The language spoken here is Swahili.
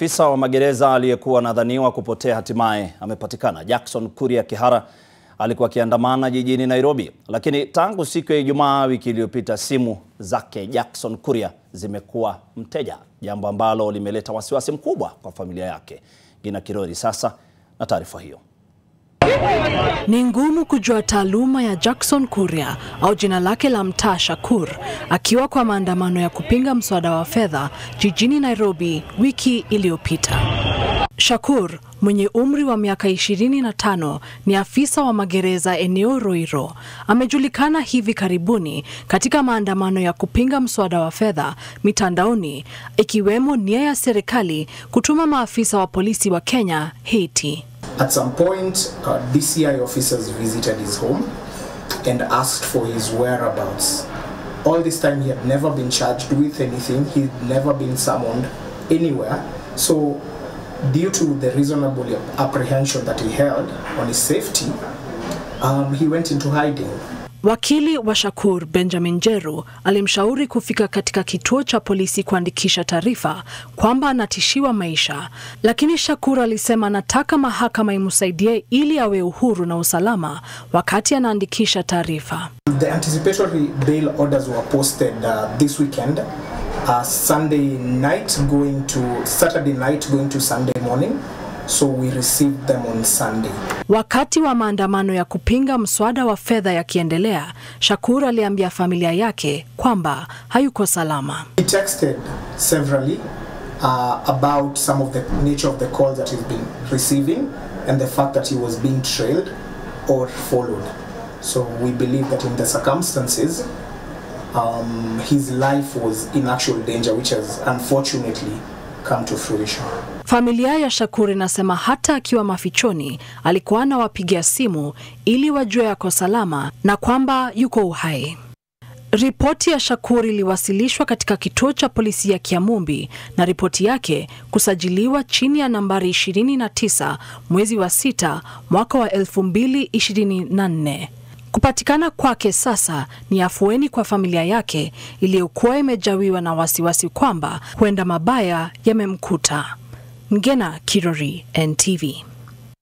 afisa wa magereza aliyekuwa anadhaniwa kupotea hatimaye amepatikana. Jackson Kuria Kihara alikuwa akiandamana jijini Nairobi, lakini tangu siku ya Ijumaa wiki iliyopita simu zake Jackson Kuria zimekuwa mteja, jambo ambalo limeleta wasiwasi mkubwa kwa familia yake. Gina Kirori sasa na taarifa hiyo. Ni ngumu kujua taaluma ya Jackson Kuria au jina lake la mtaa Shakur akiwa kwa maandamano ya kupinga mswada wa fedha jijini Nairobi wiki iliyopita. Shakur mwenye umri wa miaka 25 ni afisa wa magereza eneo Roiro. Amejulikana hivi karibuni katika maandamano ya kupinga mswada wa fedha mitandaoni, ikiwemo nia ya serikali kutuma maafisa wa polisi wa Kenya Haiti. At some point, uh, DCI officers visited his home and asked for his whereabouts. All this time, he had never been charged with anything, he'd never been summoned anywhere. So, due to the reasonable apprehension that he held on his safety, um, he went into hiding. Wakili wa Shakur Benjamin Jeru alimshauri kufika katika kituo cha polisi kuandikisha taarifa kwamba anatishiwa maisha, lakini Shakur alisema anataka mahakama imsaidie ili awe uhuru na usalama wakati anaandikisha taarifa. The anticipatory bail orders were posted uh, this weekend, uh, Sunday night going to Saturday night going to Sunday morning. So we received them on Sunday. Wakati wa maandamano ya kupinga mswada wa fedha yakiendelea, Shakur aliambia familia yake kwamba hayuko salama. He texted severally uh, about some of the nature of the calls that he's been receiving and the fact that he was being trailed or followed. So we believe that in the circumstances, um, his life was in actual danger, which has unfortunately come to fruition. Familia ya Shakur inasema hata akiwa mafichoni alikuwa anawapigia simu ili wajue yako salama na kwamba yuko uhai. Ripoti ya Shakur iliwasilishwa katika kituo cha polisi ya Kiamumbi na ripoti yake kusajiliwa chini ya nambari 29 mwezi wa sita mwaka wa 2024. Kupatikana kwake sasa ni afueni kwa familia yake iliyokuwa imejawiwa na wasiwasi kwamba huenda mabaya yamemkuta. Ngena Kirori, NTV.